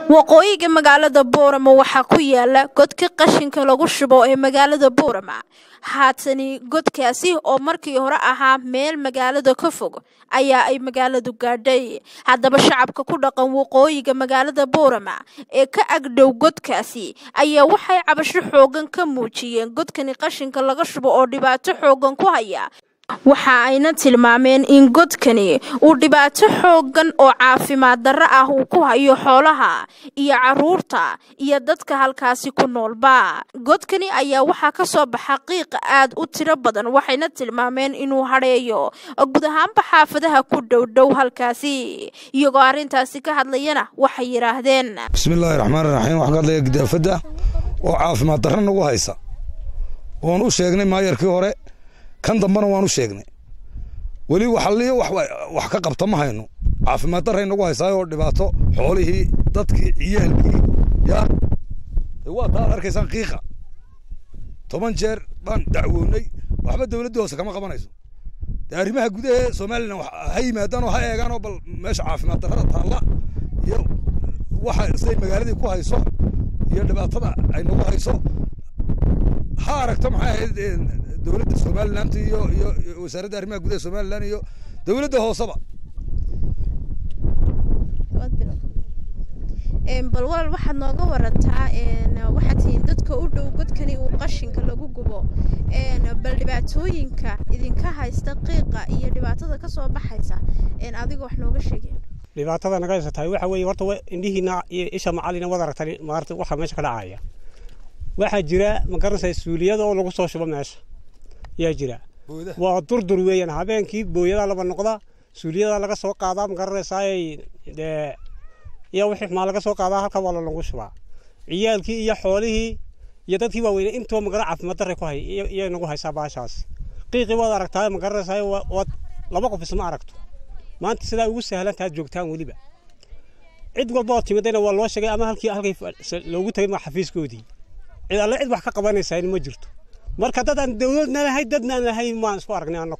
waqooyiga magaalada boorama waxaa ku yaala godka qashinka lagu shubo ee magaalada boorama haatani godkaasi oo markii hore ahaa meel magaalada ka fog ayaa ay magaaladu gaadhay haddaba shacabka ku dhaqan waqooyiga magaalada boorama ee ka agdhow godkaasi ayaa waxay cabasho xoogan ka muujiyeen godkani qashinka laga shubo oo dhibaato xoogan ku haya waxa ayna tilmaameen in godkani uu dhibaato xoogan oo caafimaad darro ah uu ku hayo xoolaha iyo caruurta iyo dadka halkaasi ku noolba godkani ayaa waxaa ka soo baxa qiiqa aad u tiro badan waxayna tilmaameen inuu hadheeyo guud ahaanba xaafadaha ku dhowdhow halkaasi iyagoo arrintaasi ka hadlayana waxay yidhaahdeen bismillaahi raxmaani raxiim waxaan ka hadlaya gidaafadda oo caafimaad darro nagu haysa oon u sheegnay maayarkii hore kan dambana waan u sheegnay weli waxaliyo wax ka qabta ma hayno caafimaad darray nagu haysaayoo dhibaato xoolihii dadkii ciyaalkii yaa waa taad arkaysaan qiiqa toban jeer baan dacwoonnay waxba dowladdii hoose kama qabanayso dee arrimaha gudaha somalilan ha yimaadaan oo ha eegaan oo bal meesha caafimaad darrada taalla iyo waxa siday magaaladii ku hayso iyo dhibaatada ay nagu hayso ha aragto maxay ahayd dowladda somaliland iyo iyo wasaaradda arrimaha gudaha somaliland iyo dowladda hooseba bal walaal waxaad nooga warantaa waxaad tihiin dadka u dhow godkani uu qashinka lagu gubo bal dhibaatooyinka idinka haysta qiiqa iyo dhibaatada ka soo baxaysa adiga wax nooga sheegay dhibaatada naga haysatahay waxa weeye horta indhihiina iyo isha macalina wad aragtani maarta waxa meesha ka dhacaya waxaa jira ma garanaysaa suuliyada oo lagu soo shubo meesha yaa jira waa durdur weeyaan habeenkii booyadaa laba noqda suuliyadaa laga soo qaadaa ma garanaysaa dee iyo wixii xumaa laga soo qaadaa halka waa lagu shubaa ciyaalkii iyo xoolihii iyo dadkii waaweyne intoo magara caafimaad darray ku hay iyay nagu haysaa baashaas qiiqii waad aragtaa ma garanaysaa waad laba qof isma aragto maanta sidaa ugu sahlan taad joogtaan weliba cid walba oo timidayna waa loo sheegay ama halkii halkay loogu tagay ma xafiiskoodii cid alle cid wax ka qabanaysaa ma jirto marka dad aan dowladna lahayn dadna aan lahayn maan isku aragnay annaku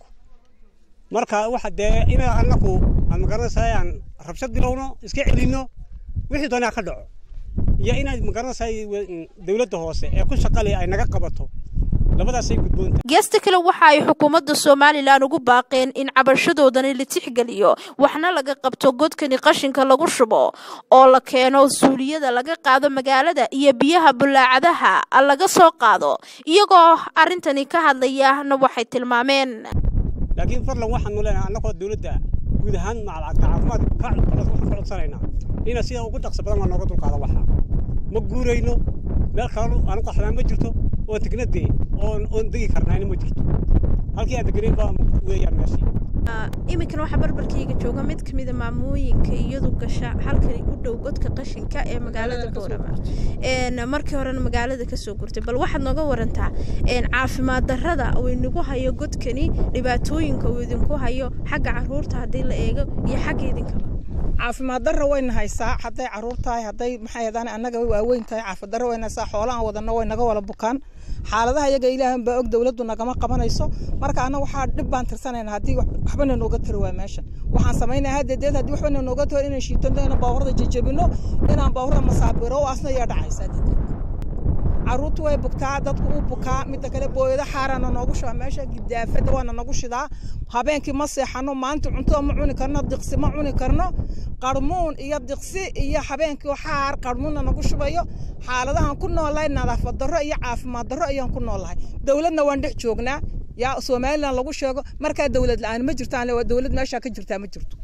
marka waxa dee ina annaku aan magaranaysaa aan rabshad bilowno iska celinno wixii doonaa ka dhaco iyo inaad magaranaysaa dowladda hoose ee ku shaqale ay naga qabato labadaasay gudboonta geesta kale waxa ay xukuumadda somalilan ugu baaqeen in cabashadoodani la tixgeliyo waxna laga qabto godkani qashinka lagu shubo oo la keeno suuliyada laga qaado magaalada iyo biyaha bulaacadaha laga soo qaado iyagoo arrintani ka hadlayana waxay tilmaameen laakiin fadlan waxaanu leenahay annagoo dowladda guud ahaan macalcadka caafimaad ka codsanaynaa ina sida ugu dhaqso badan waa nooga dulqaada waxa ma guurayno meel kalenu aanu qaxnaa ma jirto oon tegnadee oon oon degi karnaayna ma jirto halkii aan degenayn baa weeyaan meeshii iminkan waxaa barbarkayga jooga mid ka mida maamooyinka iyadu gasha halkani u dhow godka qashinka ee magaalada boorama markii horena magaalada kasoo gurtay bal waxaad nooga warantaa caafimaad darrada uu inagu hayo godkani dhibaatooyinka uu idinku hayo xagga caruurta haddii la eego iyo xagga idinkaba caafimaad darra wayna haysaa hadday caruur tahay hadday maxay hadaan annaga waaweyn tahay caafimaad darra wayna haysaa xoolahan wadana way naga wala bukaan xaaladaha iyaga ilaahan baa og dowladdu nagama qabanayso marka annaga waxaa dhib baan tirsanayna haddii waxbana nooga tari waa meesha waxaan samaynaya haddeedeed haddii waxbana nooga tari inaan shiitano inaan baaburada jajabino inaan baaburada masaabiro oo asna yaa dhacaysa haddeedeed caruurtu way bugtaa dadku uu bukaa midda kale booyada xaarana noogu shuba meesha gidaafada waana nagu shidaa habeenkii ma seexano maanta cunto ma cuni karno diqsi ma cuni karno qarmuun iyo diqsi iyo habeenkii xaar qarmuunna nagu shubayo xaaladahan ku noolahay nadaafad darro iyo caafimaad darro ayaan ku noolahay dowladna waan dhex joognaa yaa somalilan lagu sheego markaa dowlad la-aan ma jirtaan dowlad meeshaa ka jirtaa ma jirto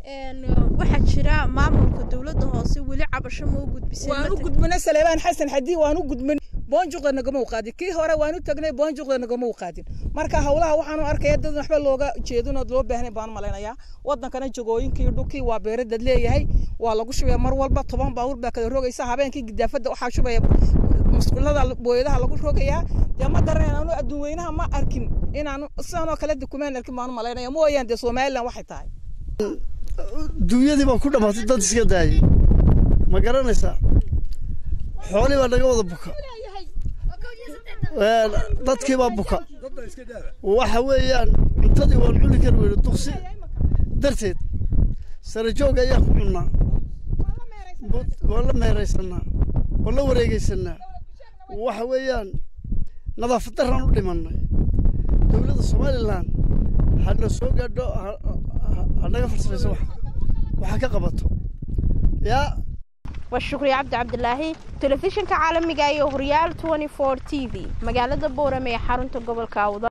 waxaa jira maamulka dowladda hoose weli cabasho ma u gudbisay waan u gudbinay saleebaan xasan xadii waan u gudbin boonjuqda nagama u qaadin kii hore waan u tagnay boonjuqda nagama u qaadin marka howlaha waxaanu arkaya dad waxba looga jeedin oo loo baahnay baan malaynayaa wadankana jagooyinkii dhulkii waa beeradad leeyahay waa lagu shubaya mar walba toban baabuur baa kala rogaysa habeenkii gidaafada waxaa shubaya musqulada booyadaha lagu rogayaa dee ma garanayna anu adduun weynaha ma arkin inaanu sidanoo kale dukumaan arkin baanu malaynaya mooyaan dee somalilan waxay tahay duunyadii baa ku dhammaatay dad iska daayay ma garanaysaa xoolii baa naga wada buka dadkii baa buka waxa weeyaan cuntadii waan cuni kari weyne duqsi darteed sare joog ayaan ku cunnaa waan la meeraysanaa waan la wareegaysanaa waxa weeyaan nadaafad daraan u dhimannay dowladda somalilan hana soo gaadho ha naga farsamayso wax waxa ka qabato yaa waa shukri cabdi cabdilaahi telefishinka caalamiga iyo horyaal t v magaalada boorame ee xarunta gobolka awda